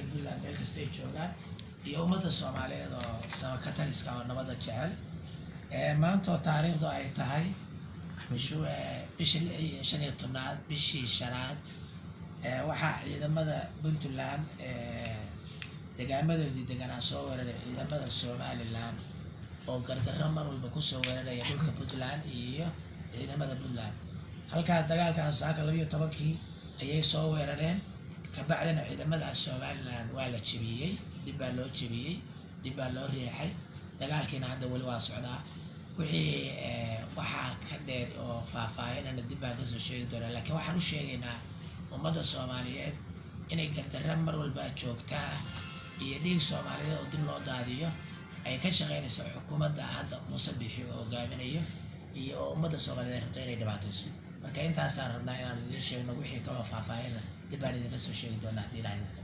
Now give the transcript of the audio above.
reer puntland meel kasta ay joogaan iyo ummadda soomaaliyeed oo samakataliska oo nabadda jecel maantoo taariikhdu ay tahay bishu bisha lix iyo shan iyo tobnaad bishii shanaad waxaa ciidamada puntland degaamadoodii deganaa soo weeraray ciidamada somalilan oo gardarro mar walba kusoo weeraraya dhulka puntland iyo ciidamada puntland halkaas dagaalkaas saaka labiyo tobankii ayay soo weerareen kabacdina ciidamadaas somalilan waa la jebiyey dib baa loo jebiyey dib baa loo riixay dagaalkiina hadda weli waa socdaa wixii waxaa ka dheer oo faahfaahinana dib baan kasoo sheegi doonaa laakiin waxaan u sheegaynaa ummadda soomaaliyeed inay gardarra mar walba joogtaa iyo dhiig soomaaliyeed oo dib loo daadiyo ay ka shaqeynayso xukuumadda hadda muuse bixi oo hogaaminayo iyo oo ummadda soomaaliyeed ay rabto inay dhibaatayso marka intaasaan rabnaa inaan idiin sheegno wixii kaloo faahfaahina dib baan idinka soo sheegi doonaa haddii ilaahay